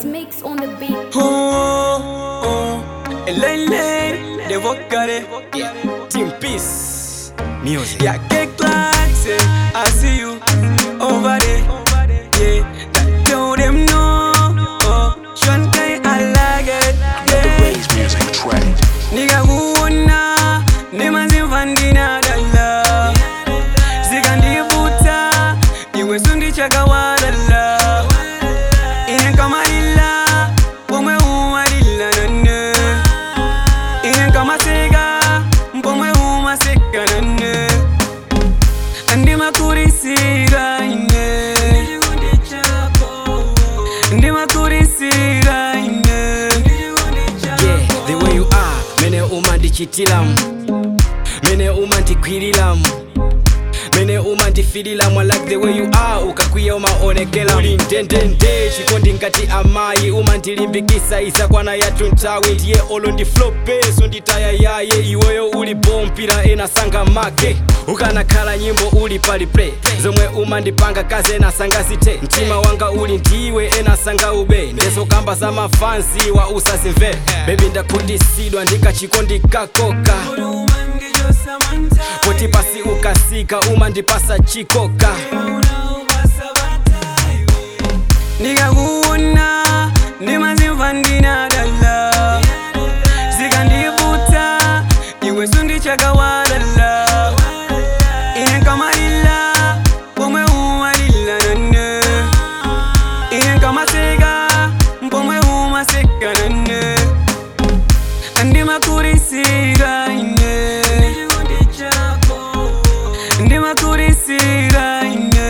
It's mix on the beat. Oh, oh, Lele, the vocale, yeah. Team Peace, music. Yeah, get like say, I see you over there, yeah. That tell them no, oh, Shantai, I like it, yeah. Raise music trend. Nigga kuona, nema zimvandina dala, zikandivuta, iwe sundi chakawalala, ine kama lila, pomwe umalila nane, ine kama sega, pomwe umaseka nane, ndimakurisira ine, ndimakurisira ine, yeah, the way you are mene uma ndichitilamu mene uma ndigwirilamu mene uma ndifililamu I like the way you are ukakwiya umaonekela uli ndendende chikondi ngati amayi uma ndilimbikisa isakwana yathu nthawi ndiye olo ndi flopeso nditaya yaye iweyo uli bompira ena sanga make ukanakhala nyimbo uli pali play zomwe uma ndipanga kazi ena sangazite mtima wanga uli ndiwe ena sanga ube ndezo kamba za mafansi wa usazimvera bebi ndakhundisidwa ndikachikondi kakoka poti pasi ukasika uma ndipasa chikoka ndikakuona ndimazimva ndinadala zikandivuta iwe sundichakawalala ine kamalila pomwe umalila nane ine kamaseka pomwe umaseka nane ndimakurisira ine ndimakurisira ine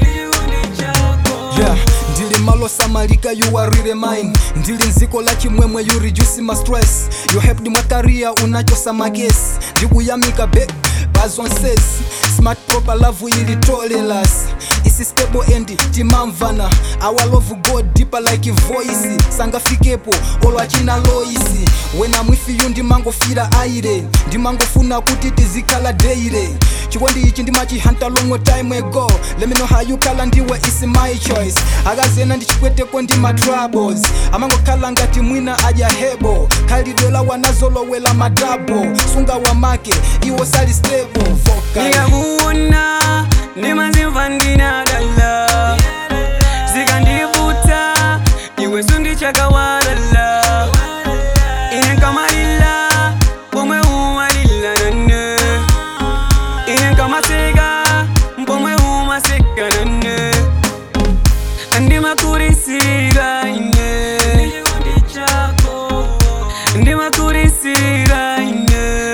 yeah ndili malo samalika you are really mine ndili nziko la chimwemwe you reduce my stress you helped my career unachosa makesi ndikuyamika be bazonses smart proper love ili tolelas isi stable and timamvana our love go deeper like voice sangafikepo olwachina loisi wena mwifiyu ndimangofira aire ndimangofuna kuti tizikhala deire chikondi ichi ndimachihanta long time ago let me know how you kala ndiwe is my choice akazena ndichikweteko ndi ma troubles amangokhala ngati mwina aja hebo khalidwela wanazolowela madabo sunga wamake iwo sali stable vocal ndikakuona ndimazimva ndinadala zikandivuta iwe sundichakawalala ine kamalila pomwe umalila nane ine kamaseka pomwe umaseka nane ndimakurisira ine ndimakurisira ine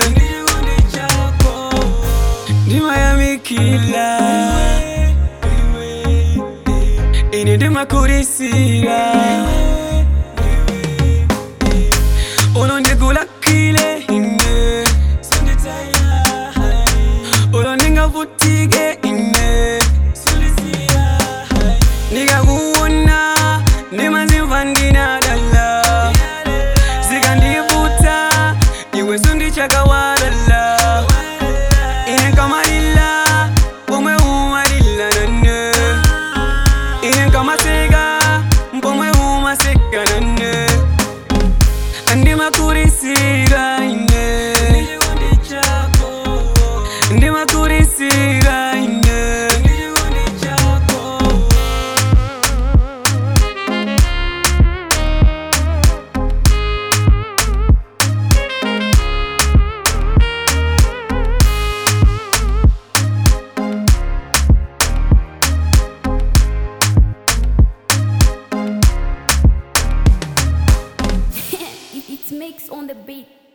ndimayamikila ine ndimakurisira uno ndikulakile ine uno ndingavutike ine ndikakuona ndimazimva ndinadala zikandivuta iwe sundichakawalala ine kamalila pomwe umalila nane ine kamaseka pomwe umaseka nane ndimakurisira ine ndimakurisira ine It's mix on the beat.